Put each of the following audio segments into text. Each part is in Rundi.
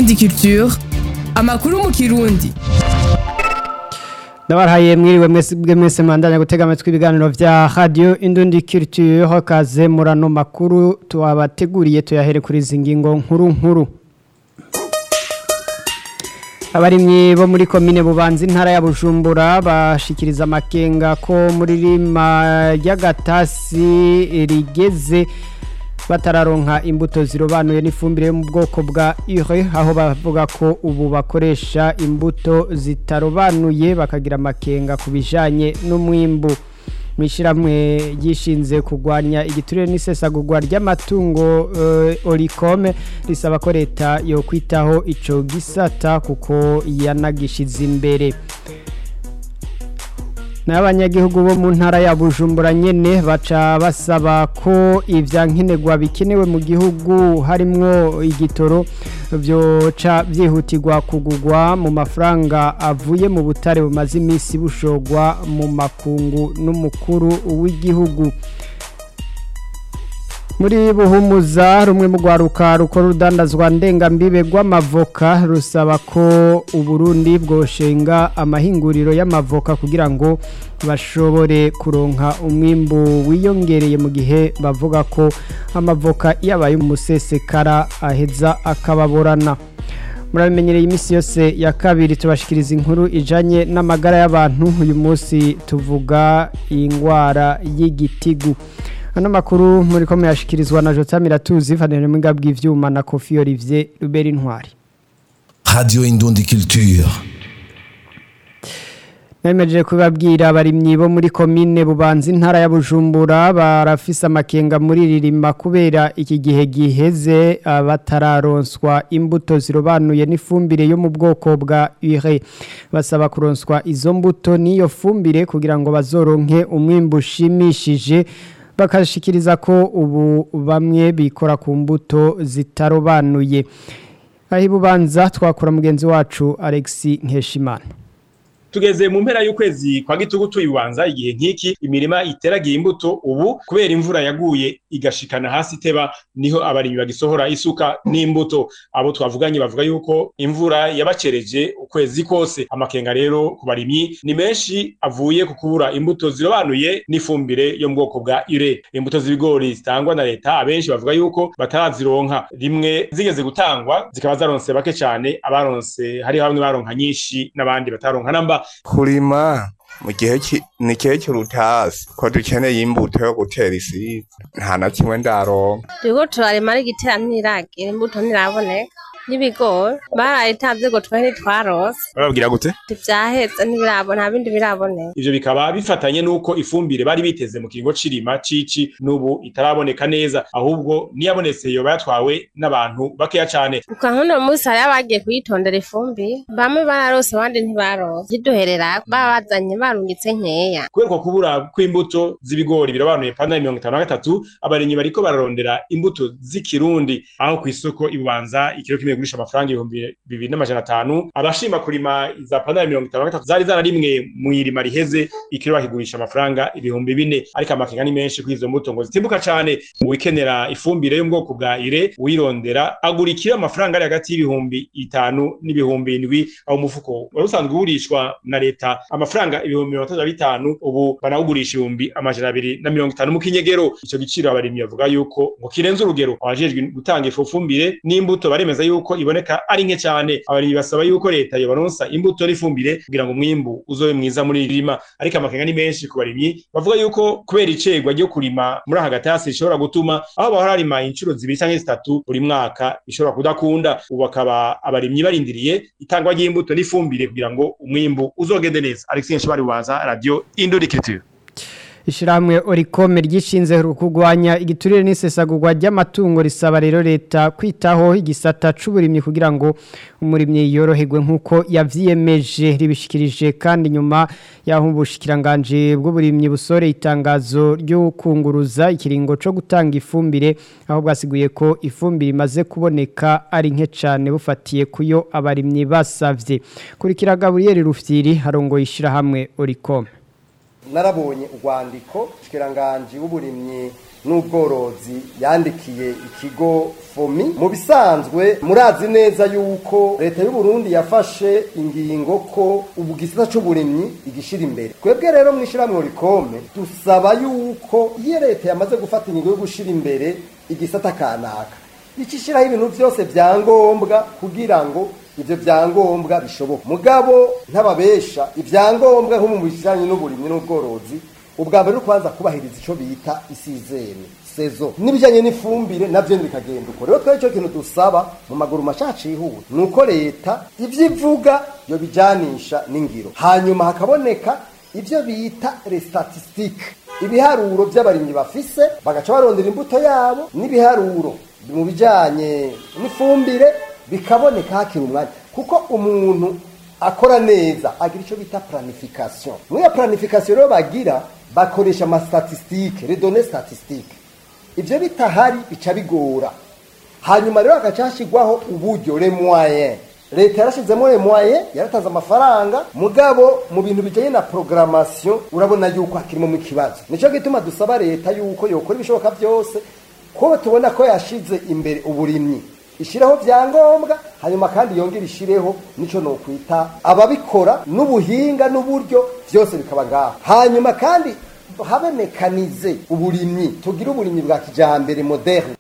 Indundi Culture amakuru mu kirundi Ndabarhaye mwiriwe mwese bwe mwese mandanya gutega amatwi ibiganiro vya Radio Indundi Culture kaze murano makuru tuwabateguriye tuyahere kuri zingingo nkuru nkuru Abarimyi bo muri komine bubanza intara ya Bujumbura bashikiriza amakenga ko muri rima ry'agatasi rigeze batararonka imbuto zirobanuye n'ifumbire yo mu bwoko bwa ure aho bavuga ko ubu bakoresha imbuto zitarobanuye bakagira amakenga ku bijanye n'umwimbu mwishyiramwe ryishinze kurwanya igiturire n'isesagurwa ry'amatungo uh, orikome risaba ko leta yo kwitaho ico gisata kuko yanagishize imbere n'abanyagihugu bo mu ntara ya bujumbura nyene baca basaba ko ivyankenerwa bikenewe mu gihugu harimwo igitoro vyoca vyihutirwa kugurwa mu mafaranga avuye mu butare bumaze imisi bushogwa mu makungu n'umukuru w'igihugu muri buhumuza rumwe mu rwaruka rukora urudandazwa ndengambibe rw'amavoka rusaba ko uburundi bwoshenga amahinguriro y'amavoka kugira ngo bashobore kuronka umwimbu wiyongereye mu gihe bavuga ko amavoka iyo abaye umusesekara aheza akababorana murabimenyereye iminsi yose ya kabiri tubashikiriza inkuru ijanye n'amagara y'abantu uyu munsi tuvuga indwara y'igitigu ano makuru muri ko muyashikirizwa na Jota Miratuzi vanene mwinga bw'ivyuma na Kofi Olivier Ruberi Ntwari Radio Indundi Culture Nemeje kubabwira abarimyi bo muri komine bubanza intara ya Bujumbura barafise amakenga muri ririma kubera iki gihe giheze batararonswa imbuto zirobanuye n'ifumbire yo mu bwoko bwa ure basaba kuronswa izo mbuto n'iyo fumbire kugira ngo bazoronke umwimbu ushimishije bakashikiriza ko ubu bamwe bikora ku mbuto zitarobanuye aho ibubanza twakora mugenzi wacu Alexi Nkeshimana tugeze mu mpera y'ukwezi kwa gitugu tuyibanza igihe nk'iki imirima iteragiye imbuto ubu kubera imvura yaguye igashikana hasi iteba niho abarimyi bagisohora isuka n'imbuto abo twavuganye bavuga yuko imvura yabacereje ukwezi kose amakenga rero ku barimyi ni menshi avuye ku kubura imbuto zirobanuye n'ifumbire yo mu bwoko bwa ure imbuto z'ibigori zitangwa na leta abenshi bavuga yuko batarazironka rimwe zigeze gutangwa zikaba zaronse bake cyane abaronse hariho bamwe baronka nyinshi n'abandi bataronka namba kurima mu gihe ni igihe cy'urutasi ko dukeneye imbuto yo gutera isi nta na kimwe ndaronka turiko turarima ari igitera ntiragira imbuto ntiraboneka n'ibigori barayitanze ngo twe ntitwarose bababwira gute ntivyahetse ntibirabona nta bindi biraboneka ivyo bikaba bifatanye n'uko ifumbire bari biteze mu kiringo c'irima cici n'ubu itaraboneka neza ahubwo niyabonetse yoba yatwawe n'abantu bakeya cane ukankuno musi hariho abagiye kuyitondera ifumbire bamwe bararose abandi ntibarose kiduherera baba bazanye barungitse nkeya kubera ko kubura kw'imbuto z'ibigori birabanuye pandari mirongo itanu na gatatu abarimyi bariko bararondera imbuto z'ikirundi aho kw'isoko ibubanza ikiro kimwe gurisha amafaranga ibihumbi bibiri n'amajana atanu abashima kurima za pandari mirongo itanu na gatatu zari zararimwe mu irima riheze ikiro bakigurisha amafaranga ibihumbi bine ariko amakenga ni menshi kuri izo mbuto ngo zitimbuka cane uwikenera ifumbire yo mu bwoko bwa ire uyirondera agura ikiro amafaranga ari hagati y'ibihumbi itanu n'ibihumbi indwi aho umufuko wari usanzwe ugurishwa na leta amafaranga ibihumbi mirongo itatu na bitanu ubu banawugurisha ibihumbi amajana abiri na mirongo itanu mu kinyegero ico giciro abarimyi bavuga yuko ngo kirenze urugero abajejwe gutanga ifu fumbire n'imbuto baremeza yuko iboneka ari nke cyane abarimyi basaba yuko leta yobaronsa imbuto n'ifumbire kugira ngo umwimbu uzobe mwiza muri irima ariko amakenga ni menshi ku barimyi bavuga yuko kubera icegwa ryo kurima muri aka gatasi rishobora gutuma aho bahora harima inshuro zibiri canke zitatu buri mwaka bishobora kudakunda ubu bakaba abarimyi barindiriye itangwa ry'imbuto n'ifumbire kugira ngo umwimbu uzogende neza Alexis Nshibari Bubanza Radio Indodikiture Ishiramwe orikome ryishinze kugwanya igiturire n'isesagurwa ry'amatungo risaba rero leta kwitaho igisata c'uburimyi kugira ngo umurimyi yoroherwe nkuko yavyiyemeje ribishikirije kandi nyuma yaho ubushikiranganje bw'uburimyi busore itangazo ryo kunguruza ikiringo co gutanga ifumbire aho bwasiguye ko ifumbire imaze kuboneka ari nke cane bufatiye kuyo abarimyi basavye kurikira Gabriel Rufyiri harongo ishira hamwe orikome narabonye urwandiko shikiranganji w'uburimyi n'ubworozi yandikiye ikigo fomi mu bisanzwe murazi neza yuko leta y'u Burundi yafashe ingingo ko ubu gisata c'uburimyi igishira imbere twebwe rero mw'ishiramwe rikome dusaba yuko iyo leta yamaze gufata ingingo yo gushira imbere igisata kanaka ikishiraho ibintu vyose vyangombwa kugira ngo ivyo vyangombwa bishoboka mugabo ntababesha ivyangombwa nko mu bijanye n'uburimyi n'ubworozi ubwa mbere kubanza kubahiriza ico bita isizeni sezo n'ibijanye n'ifumbire navyo bikagenda uko rero twari ico kintu dusaba mu maguru mashaci yihuta nuko leta ivyo ivuga yo bijanisha n'ingiro hanyuma hakaboneka ivyo bita restatistique ibiharuro vy'abarimyi bafise bagaca barondera imbuto yabo n'ibiharuro mu bijanye n'ifumbire bikaboneka hakiri umwanya kuko umuntu akora neza agira icyo bita planification muri iyo planification rero bagira bakoresha ama statistique les données statistiques ivyo bitahari bica bigora hanyuma rero hagaca hashyirwaho uburyo les moyens leta yarashizemo les moyens yaratanze amafaranga mugabo mu bintu bijanye na programmation urabona yuko hakirimo mu kibazo nico gituma dusaba leta yuko yokora ibishoboka byose ko tubona ko yashize imbere uburimyi ishiraho vyangombwa hanyuma kandi yongera ishireho nico no kwita ababikora n'ubuhinga n'uburyo vyose bikaba ngaho hanyuma kandi habe mekanize uburimyi tugira uburimyi bwa kijambere moderne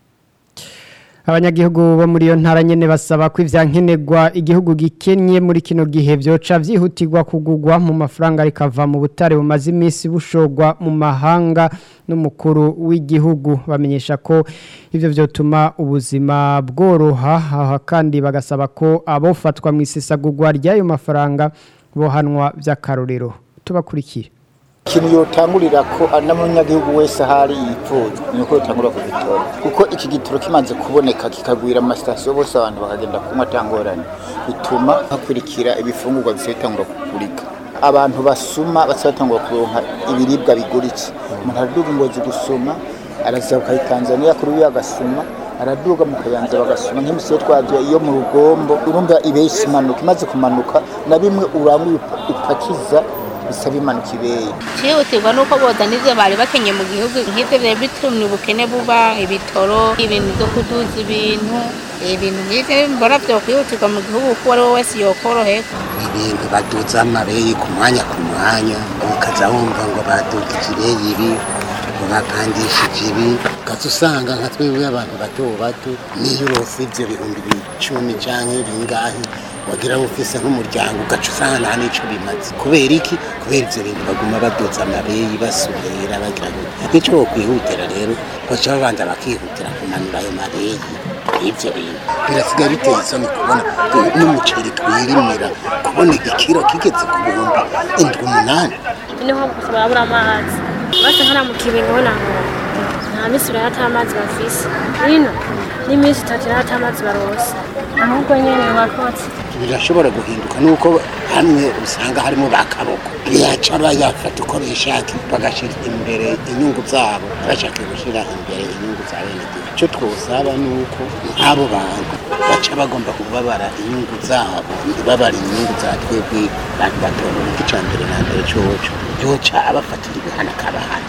abanyagihugu bo muri iyo ntara nyene basaba ko ivyankenerwa igihugu gikenye muri kino gihe vyoca vyihutirwa kugugwa mu mafaranga rikava mu butare bumaze iminsi bushogwa mu mahanga n'umukuru w'igihugu bamenyesha ko ivyo vyotuma ubuzima bworoha aha kandi bagasaba ko abofatwa mu isesagurwa ry'ayo mafaranga bohanwa vy'akarorero tubakurikire ikintu yotangurira ko n'amunyagihugu wese ahari yipfuza ni uko yotangura kugitora kuko iki gitoro kimaze kuboneka kikagwira amasitasiyo bose abantu bakagenda kunywa atangorane bituma hakurikira ibifungurwa bisa bitangura kugurika abantu basuma basa batangura kuronka ibiribwa biguritse umuntu araduga ingozi gusuma araza ku Tanzania kuri we agasuma araduga mu kayanza bagasuma nk'imisiyo twagiye iyo mu rugombo urumva ibeshyi imanuka imaze kumanuka na bimwe urangwa upakiza bisa bimanuka ibeye cyihutirwa nuko boza n'ivyo bari bakenye mu gihugu nk'ivyo vyari bitumye ubukene buba ibitoro ibintu vyo kuduza ibintu ibintu nk'ivyo mbona vyokwihutirwa mu gihugu kuko uwo ari we wese yokoroherwa ibintu baduza amabeyi ku mwanya ku mwanya ukaza wumva ngo badugije ibeyi ibi ngo bapandishije ibi ukaza usanga nka twebwe abantu bato bato niyo urose ivyo bihumbi icumi canke bingahe wagira ngo ufise nk'umuryango ugaca usanga nta n'ico bimaze kubera iki kubera ivyo bintu baguma baduza amabeyi basubira bagira ngo nico bokwihutira rero baca babanza bakihutira kumanura ayo mabeyi ivyo bintu birasigaye biteye isoni kubona n'umuceri twirimira kubona ikiro kigeze ku bihumbi indwi umunani niho barabura amazi bose nkana mu kibingo naho nta minsi uraya ata amazi bafise hino n'iminsi itatu iraya ata amazi barose ahubwo nyene bakotse birashobora guhinduka nuko hamwe usanga harimo ba kaboko yaca bayafata uko bishaka bagashyira imbere inyungu zabo bashaka gushyira imbere inyungu za bene gihugu icyo twosaba ni uko nk'abo bantu baca bagomba kubabara inyungu zabo ntibabara inyungu za twebwe bantu batora icya mbere na mbere cyoco yoca abafatira ibihano akabahana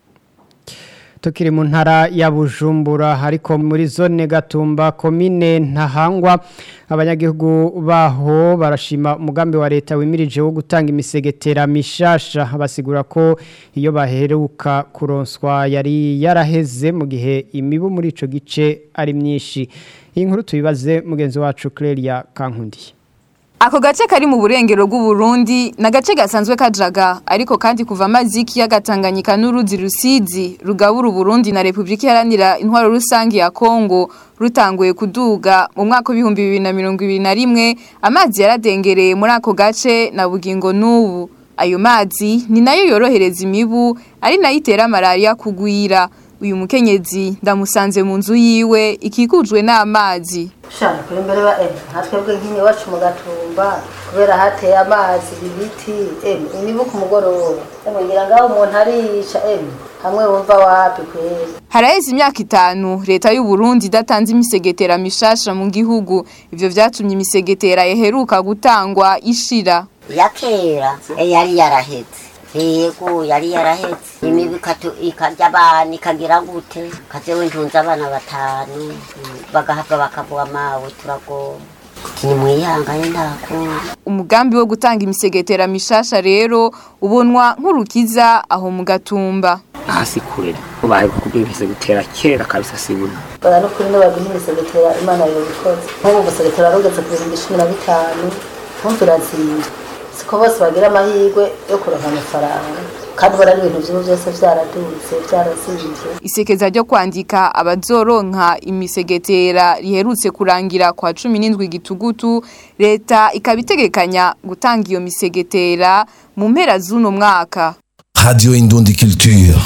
tukiri mu ntara ya bujumbura ariko muri zone gatumba komine ntahangwa abanyagihugu baho barashima umugambi wa leta wimirije wo gutanga imisegetera mishasha basigura ko iyo baheruka kuronswa yari yaraheze mu gihe imibu muri ico gice ari myinshi iyi nkuru tubibaze mugenzi wacu Clelia Kankundiye Ako gace kari mu burengero bw'Uburundi na gace gasanzwe kajaga ariko kandi kuva amazi y'ikiyaga Tanganyika n'uruzi Rusizi rugabura Uburundi na Republika Iharanira Intwaro Rusangi ya Kongo rutanguye kuduga mu mwaka w'ibihumbi bibiri na mirongo ibiri na rimwe amazi yaradengereye muri ako gace na bugingo n'ubu ayo mazi ni nayo yorohereza imibu ari nayo itera malaria kugwira uyu mukenyezi ndamusanze mu nzu yiwe ikikujwe n'amazi shana kuri mbere ba emu nka twebwe nk'ini iwacu mu gatumba kubera hateye amazi ibiti emu imibu ku mugoroba emu ngira ngaho umuntu ariyica emu hamwe wumva wapi kweri haraheze imyaka itanu leta y'u Burundi idatanze imisegetera mishasha mu gihugu ivyo vyatumye imisegetera yaheruka gutangwa ishira ya kera yari yaraheze yego yari yarahetse imibu ikatu- ikarya abana ikagira gute kazewe ntunze abana batanu mm, bagahava bakavuga mawe turagomba nimwihangane ntakunda umugambi wo gutanga imisegetera mishasha rero ubonwa nk'urukiza aho mu gatumba hasi kure ubaye kubwibise gutera kera kabisa sibuna bara no kuri n'abaguha imisegetera imana yabikoze nk'ubu umusegetera warugeze ku bihumbi cumi na bitanu kumvira nzinze siko bose bagira amahirwe yo kuronka amafaranga kandi ubona n'ibintu by'ubu byose byaraduze byarazinze isekeza ryo kwandika abazoronka imisegetera riherutse kurangira kwa cumi n'indwi gitugutu leta ikaba itegekanya gutanga iyo misegetera mu mpera z'uno mwaka Radio Indundi Culture.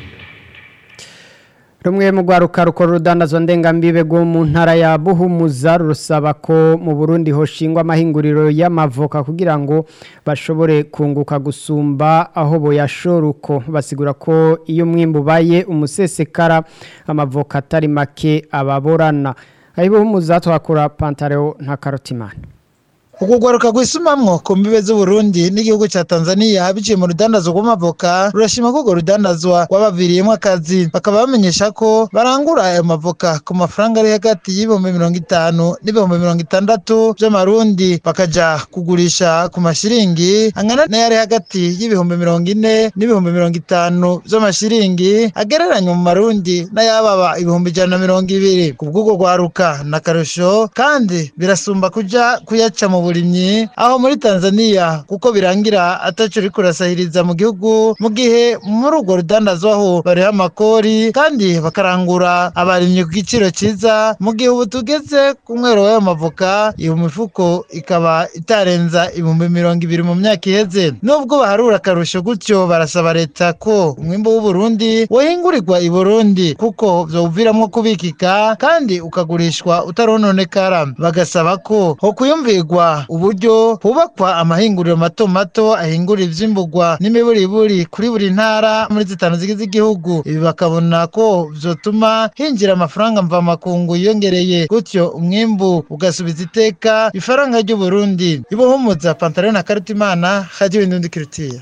rumwe mu rwaruka rukora urudandazwa ndengambibe rwo mu ntara ya buhumuza rusaba ko mu burundi hoshingwa amahinguriro y'amavoka kugira ngo bashobore kunguka gusumba aho boyashora uko basigura ko iyo umwimbu ubaye umusesekara amavoka atari make ababorana aho buhumuza tuhakura pantareo nta karotimani Ukugwaruka gwisumamwo ku mbibe z'Uburundi n'igihugu ca Tanzania biciye mu rudandazwa rw'amavoka rurashima ko urwo rudandazwa rwabaviriyemwo akazi bakaba bamenyesha ko barangura ayo mavoka ku mafaranga ari hagati y'ibihumbi mirongo itanu n'ibihumbi mirongo itandatu vy'amarundi bakaja kugurisha ku mashiringi angana n'ayari hagati y'ibihumbi mirongo ine n'ibihumbi mirongo itanu vy'amashiringi agereranywa mu marundi n'ayababa ibihumbi ijana na mirongo ibiri ku bw'urwo rwaruka n'akarusho kandi birasumba kuja kuyaca mu burimyi aho muri Tanzania kuko birangira ataco uri kurasahiriza mu gihugu mu gihe muri urwo rudandazwaho bariho amakori kandi bakarangura abarimyi ku giciro ciza mu gihe ubu tugeze ku mwero w'ayo mavoka iyo mifuko ikaba itarenza ibihumbi mirongo ibiri mu myaka iheze nubwo baharura akarusho gutyo barasaba leta ko umwimbo w'uburundi wohingurirwa i burundi kuko vyowuviramwo kubikika kandi ukagurishwa utarononekara bagasaba ko ho kuyumvirwa uburyo hubakwa amahinguriro mato mato ahingura ivyimburwa n'imiburiburi kuri buri ntara muri zitanu zigize igihugu ibi bakabona ko vyotuma hinjira amafaranga mvamakungu yiyongereye gutyo umwimbu ugasubiza iteka ifaranga ry'uburundi ibohumuza pantaro na karutimana radio indundi kirutiya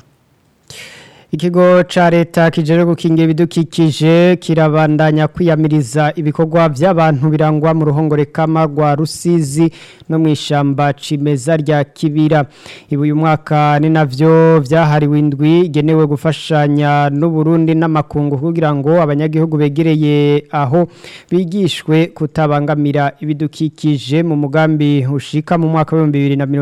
Ikigo ca leta kijere gukinga ibidukikije kirabandanya kwiyamiriza ibikorwa by'abantu birangwa mu ruhongore kama rwa Rusizi no mu ishamba cimeza rya Kibira. Ibu uyu mwaka ni navyo vyahariwe indwi genewe gufashanya n'u Burundi n'amakungu kugira ngo abanyagihugu begereye aho bigishwe kutabangamira ibidukikije mu mugambi ushika mu mwaka wa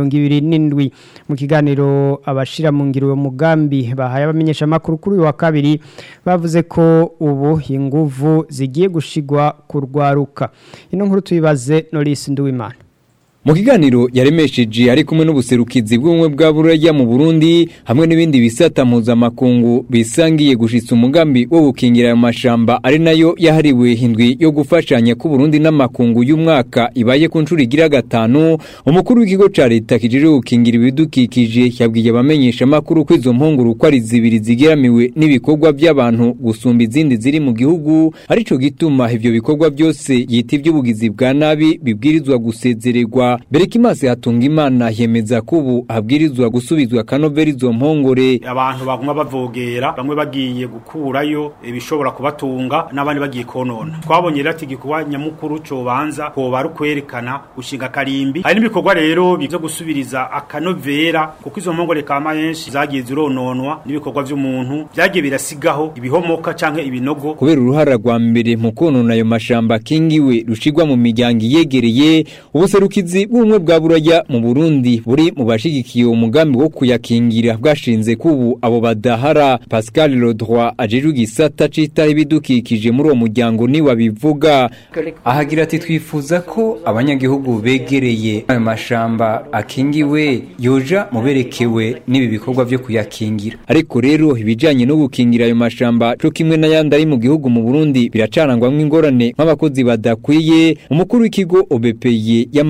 2027 mu kiganiro abashira mu ngiro uwo mugambi bahaye abamenyesha makuru kuri uyu wa kabiri bavuze ko ubu inguvu zigiye gushigwa kurwaruka ino nkuru tuyibaze Norris Nduwimana Mu kiganiro yaremesheje ari kumwe n'ubuserukizi bw'ubumwe bwa Buraya mu Burundi hamwe n'ibindi bisata mpuzamakungu bisangiye gushitsa umugambi wo gukingira ayo mashamba ari nayo yahariwe hindwi yo gufashanya ku Burundi n'amakungu y'umwaka ibaye ku ncuro igira gatanu umukuru w'ikigo ca leta kijije gukingira ibidukikije yabwiye abamenyesha makuru ko izo mpunguru ko ari zibiri zigeramiwe n'ibikorwa by'abantu gusumba izindi ziri mu gihugu arico gituma ivyo bikorwa byose yita iby'ubugizi bwa nabi bibwirizwa gusezererwa Berekimase hatunga imana yemeza ko ubu habwirizwa gusubizwa kanoveri izo mpongore abantu baguma bavogera bamwe bagiye gukurayo ibishobora kubatunga n'abandi bagiye konona twabonye rero ati igikorwa nyamukuru cobanza koba ari ukwerekana gushinga karimbi hari n'ibikorwa rero byo gusubiriza akanovera kuko izo mpongore kama yenshi zagiye zirononwa n'ibikorwa vy'umuntu vyagiye birasigaho ibihomoka canke ibinogo kubera uruhara rwa mbere mu konona ayo mashamba kingiwe rushigwa mu miryango iyegereye ubuserukizi bw'ubumwe bwa buraya mu Burundi buri mu bashigikiye umugambi wo kuyakingira bwashinze kubu abo badahara Pascal Lodroit ajejwe igisata citaho ibidukikije muri uwo muryango ni wabivuga ahagira ati twifuza ko abanyagihugu begereye ayo mashamba akingiwe yoja muberekewe n'ibi bikorwa byo kuyakingira ariko rero ibijanye no gukingira ayo mashamba cyo kimwe n'ayandi ari mu gihugu mu Burundi biracarangwamwo ingorane nk'abakozi badakwiye umukuru w'ikigo OBPY yamara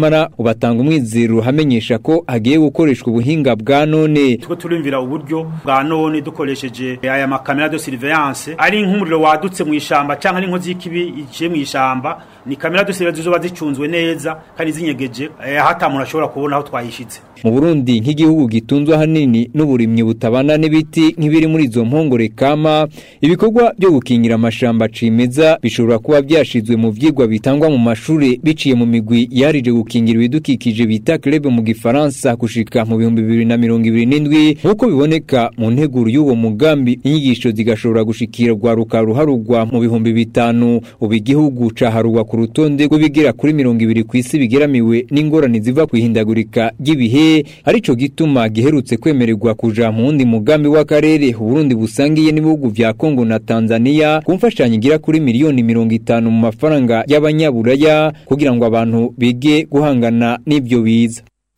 ubatanga umwizero hamenyesha ko hagiye gukoreshwa ubuhinga bwa none tuko turumvira uburyo bwa none dukoresheje aya makamera de surveillance ari nk'umuriro wadutse mu ishamba canke ari inkozi y'ikibi iciye mu ishamba ni kamera de surveillance zizoba zicunzwe neza kandi zinyegeje eh, hata umuntu ashobora kubona aho twayishitse mu Burundi nk'igihugu gitunzwe ahanini n'uburimyi butabana n'ibiti nk'ibiri muri izo mpongore kama ibikorwa byo gukingira amashamba cimeza bishobora kuba byashizwe mu vyigwa bitangwa mu mashuri biciye mu migwi yarije gukingira ibidukikije bita club mu gifaransa gushika mu bihumbi bibiri na mirongo ibiri n'indwi nk'uko biboneka mu nteguro y'uwo mugambi inyigisho zigashobora gushikirwa rukaruharugwa mu bihumbi bitanu ubu igihugu caharugwa ku rutonde rw'ibigera kuri mirongo ibiri ku isi bigeramiwe n'ingorane ziva ku ihindagurika ry'ibihe arico gituma giherutse kwemererwa kuja mu wundi mugambi w'akarere Burundi busangiye n'ibihugu vya Kongo na Tanzania ku mfashanyo igira kuri miliyoni mirongo itanu mu mafaranga y'abanyaburaya kugira ngo abantu bige guhangana n'ivyo biza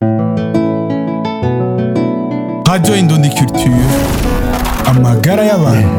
Radio Indundi Culture amagara y'abantu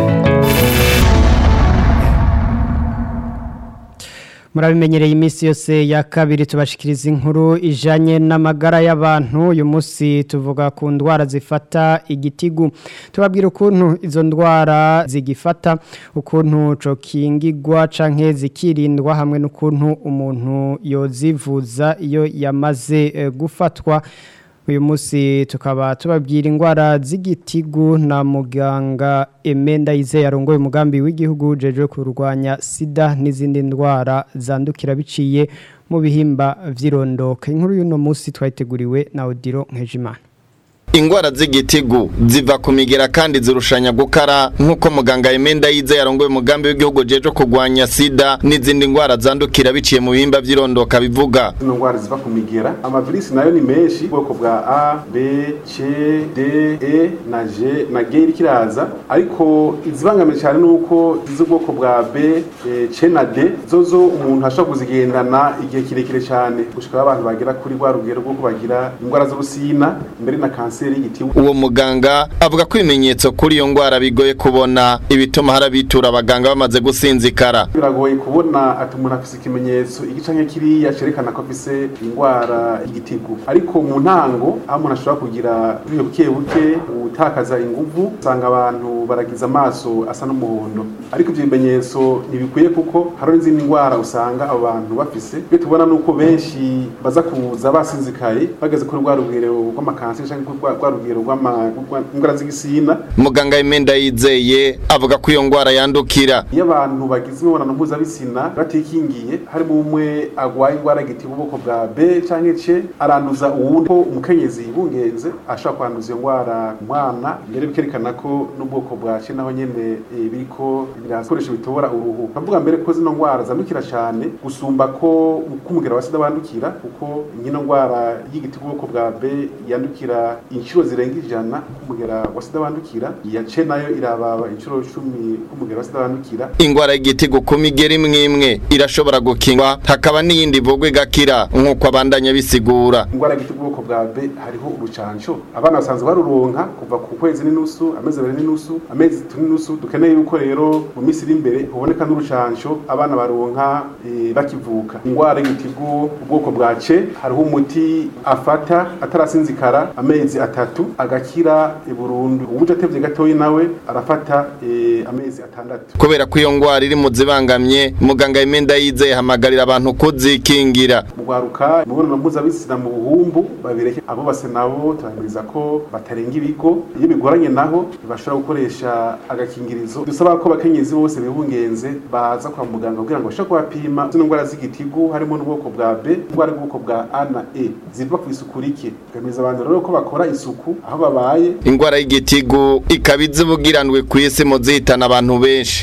murabimenyereye iminsi yose ya kabiri tubashikiriza inkuru ijanye n'amagara y'abantu uyu munsi tuvuga ku ndwara zifata igitigu tubabwira ukuntu izo ndwara zigifata ukuntu cokingigwa canke zikirindwa hamwe n'ukuntu umuntu yozivuza iyo yamaze eh, gufatwa uyu munsi tukaba tubabwira indwara z'igitigu na muganga emenda yizeye arongoye umugambi w'igihugu ujejwe kurwanya sida n'izindi ndwara zandukira biciye mu bihimba vy'irondoka inkuru y'uno munsi twayiteguriwe na Odiro Nkejimana ingwara z'igitigu ziva ku migera kandi zirushanya gukara nk'uko muganga Emenda yize yarongoye umugambi w'igihugu jeje kurwanya sida n'izindi ngwara zandukira biciye mu bihimba vy'irondoka bivuga zino ngwara ziva ku migera amavirisi nayo ni menshi ubwoko bwa a b c d e na g na g iriko iraza ariko izibangamiye cyane nuko iz'ubwoko bwa b e, c na d zozo umuntu ashobora kuzigendana igihe kirekire cyane gushika abantu bagera kuri rwa rugero rw'uko bagira indwara z'urusina mbere na kanseri uwo muganga avuga ko ibimenyetso kuri iyo ndwara bigoye kubona ibituma harabitura abaganga bamaze gusinzikara biragoye kubona ati umuntu afise ikimenyetso igice nke kiriya cerekana ko afise indwara y'igitigu ariko mu ntango aho umuntu ashobora kugira buriyo buke buke gutakaza inguvu usanga abantu baragiza amaso asa n'umuhondo ariko ivyo bimenyetso ntibikwiye kuko hari n'izindi ndwara usanga abo bantu bafise iyo tubona nuko benshi baza kuza basinzikaye bageze kuri rwa rugero rw'amakanseri canke rwa rugero rw'indwara z'igisina muganga Emenda yizeye avuga ko iyo ndwara yandukira iyo abantu bagize imibonano mpuzabitsina batikingiye harimo umwe agwaye indwara y'igitigu ubwoko bwa b canke c aranduza uwundi ko umukenyezi yibungenze ashobora kwanduza iyo ndwara umwana mbere bikerekana ko n'ubwoko bwa c naho nyene e, biriko birakoresha bitobora uruhu bavuga mbere ko zino ndwara zandukira cane gusumba ko k'umugera wa sida wandukira kuko nyino ndwara y'igitigu ubwoko bwa b yandukira inshuro zirenga ijana k'umugera wa sida wandukira iya c nayo irababa inshuro cumi k'umugera wa sida wandukira ingwara y'igitigu ku migeri imwe imwe irashobora gukingwa hakaba n'iyindi ivurwa igakira nk'uko abandanya bisigura indwara y'igitigu ubwoko bwa b hariho urucanco abana basanzwe baruronka kuva ku kwezi n'inusu amezi abiri n'inusu amezi atatu n'inusu dukeneye yuko rero mu minsi iri imbere haboneka n'urucanco abana baronka e, bakivuka indwara y'igitigu ubwoko bwa c hariho umuti afata atarasinzikara amezi atatu agakira e, burundu uwuje atevye gatoyi nawe arafata e, amezi atandatu kubera ko iyo ngwara iri mu zibangamye muganga Emenda yizeye hamagarira abantu kuzikingira mugwaruka imibonano mpuzabitsina mu buhumbu babireke abo base nabo turahimiriza ko batarenga ibigo iyo bigoranye naho bashobora gukoresha agakingirizo dusaba ko abakenyezi bose bibungenze baza kwa muganga kugira ngo bashobore kubapima zino ndwara z'igitigu harimo n'ubwoko bwa b indwara y'ubwoko bwa a na e ziva ku isuku rike tugamiriza abantu rero ko bakora isuku aho babaye ingwara y'igitigu ikaba izibugiranwe ku isi mu zihitana abantu benshi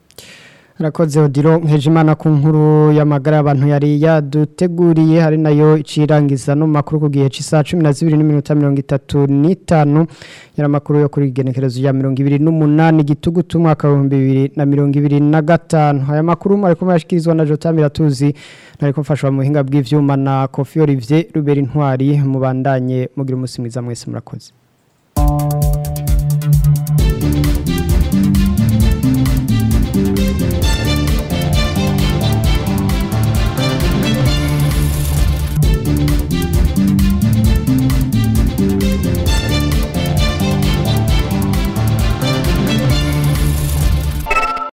Rakoze Odiro nkejimana ku nkuru y'amagara y'abantu yari yaduteguriye hari nayo icirangiza no makuru ku gihe c'isa 12:35 yara makuru yo kuri genekerezo ya 28 gitugu tumwaka wa 2025 aya makuru mari ko yashikirizwa na Jota Miratuzi nari kumfashwa mu buhinga bw'ivyuma na Kofi Olivier Ruberi Ntwari mubandanye mugira umusi mwiza mwese murakoze